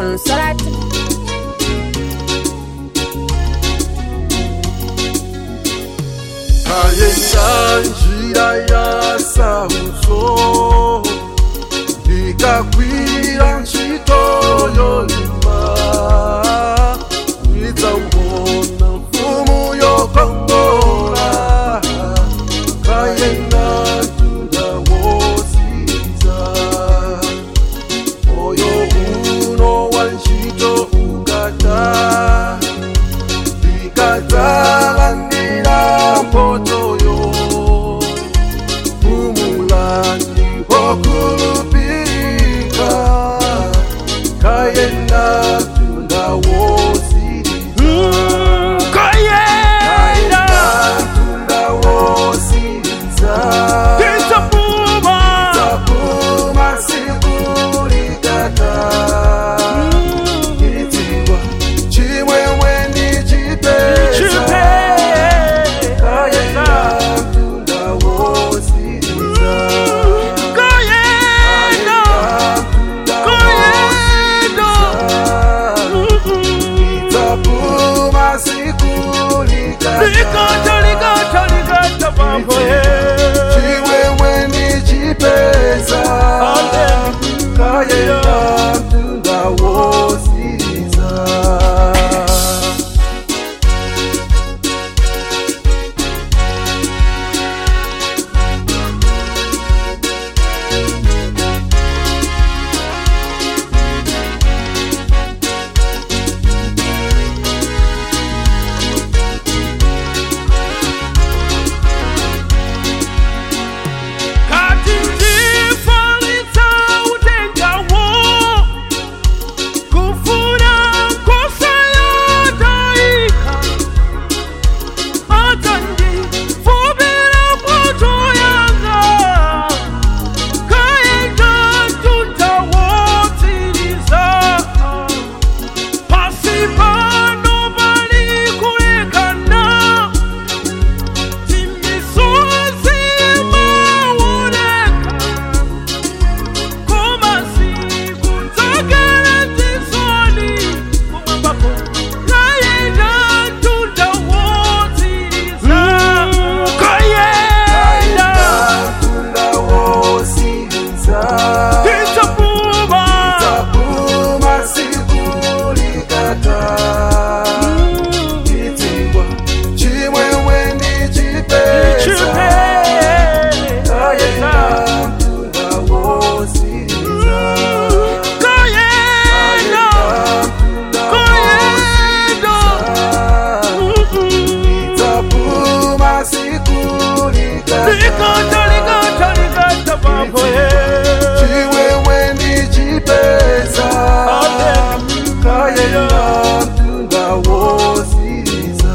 Consolate. kayenda njira ya sauzo ndikakwira ntchito yolimba ndidzaona mfumu yokongola kayenda tunda wosiza moyo uno wa ntchito ukata ndikadzalandira mpotoyo umulandi wokulupirika kayenda tunda wosiriza Kayenda tunda wosiriza Kitapuma tapuma sikulikata itigwa chimwemwe ndichipeza Chipe kayenda tunda wosiriza Kayenda Kayenda itapuma sikulikata Ligata ligata ligata mambo ye chimwemwe ndichipeza kayenda tunda wosiriza Kati ndifalitsa utengawo Kufuna kosa yotaika Atandifubira poto yanga Kaenda tutawotiriza Pasipano bali kulekana Timisozi maoneka Koma siku takala tisoni Kumambako Kayenda tutawotiriza Kayenda tunda wosiriza Kitapuma tapuma sikulikata itigwa chimwemwe ndichipeza Chipe kayenda tunda wosiriza Kayenda Kayenda itapuma sikulikata Ligata ligata ligata mambo ye chimwemwe ndichipeza kayenda tunda wosiriza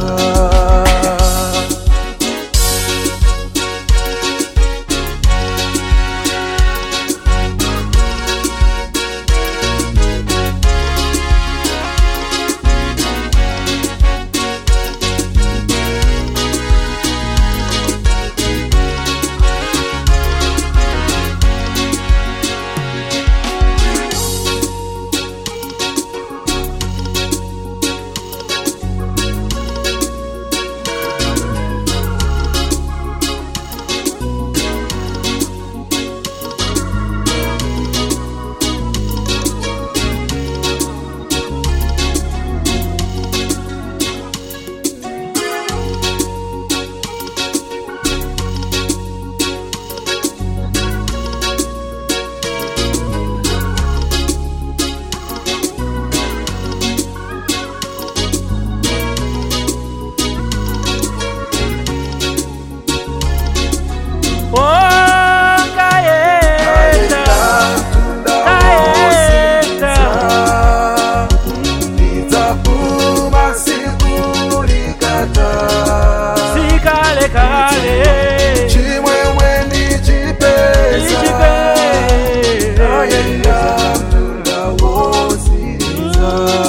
Kayenda tunda wosiriza